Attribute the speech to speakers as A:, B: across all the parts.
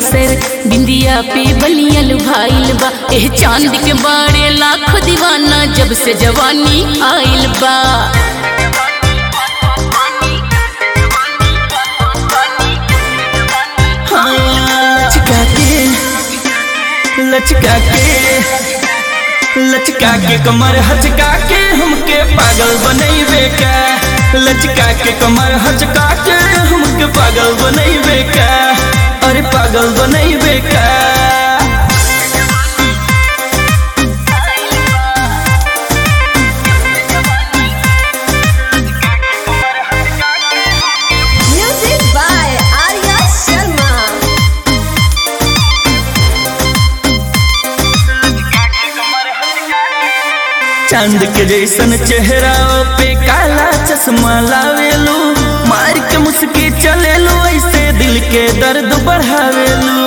A: बक्सर बिंदिया पे बलियल भाईल बा एह चांद के बारे लाख दीवाना जब से जवानी आइल बा
B: हाँ, लचका के लचका के लचका के कमर हचका के हमके पागल बनैबे का लचका के कमर हचका के हमके पागल बनैबे का अरे पागल बनैबे का
C: Music by Arya Sharma.
B: चांद के जैसन चेहरा पे काला चश्मा लावेलू मार के मुस्की चलेलू ऐसे दिल के दर्द बढ़ावेलू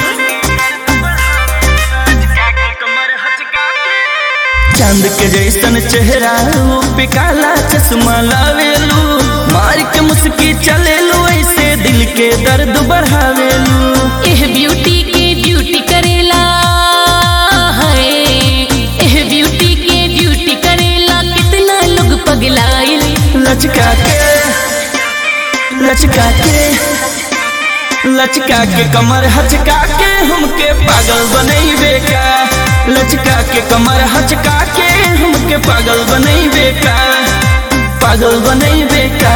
B: चांद के जैसन चेहरा पे काला चश्मा लावेलू मार के मुस्की चलेलू ऐसे दिल के दर्द बढ़ावेलू
A: एह ब्यूटी के ड्यूटी करेला है एह ब्यूटी के ड्यूटी करेला कितना लोग पगलाइल
B: लचका के लचका के लचका के कमर हचका के हमके पागल बनैबे का लचका के कमर हचका के हमके पागल बनैबे का पागल बनैबे का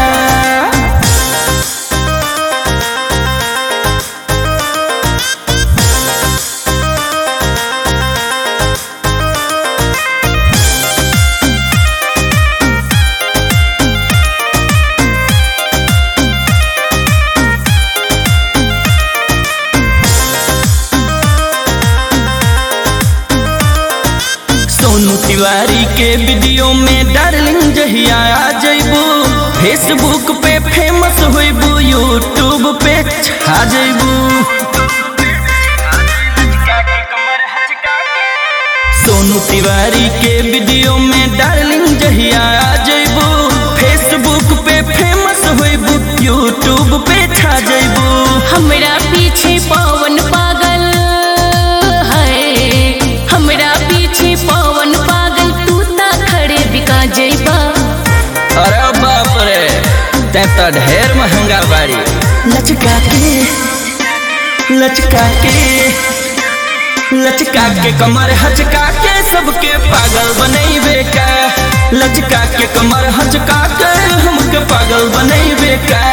B: सोनू तिवारी के वीडियो में डार्लिंग जहिया आ जइबू फेसबुक पे फेमस होइबू यूट्यूब पे छा जइबू सोनू तिवारी के वीडियो में डार्लिंग जहिया आ जइबू फेसबुक पे फेमस होइबू यूट्यूब पे छा जइबू
A: हमरा पीछे पवन पागल है हमरा पीछे पवन पागल तू ता खड़े बिका जइबा
B: अरे बाप रे तै तो ढेर महंगा बाड़ी लचका के लचका के लचका के कमर हचका के सबके पागल बनैबे का लचका के कमर हचका के हमके पागल बनैबे का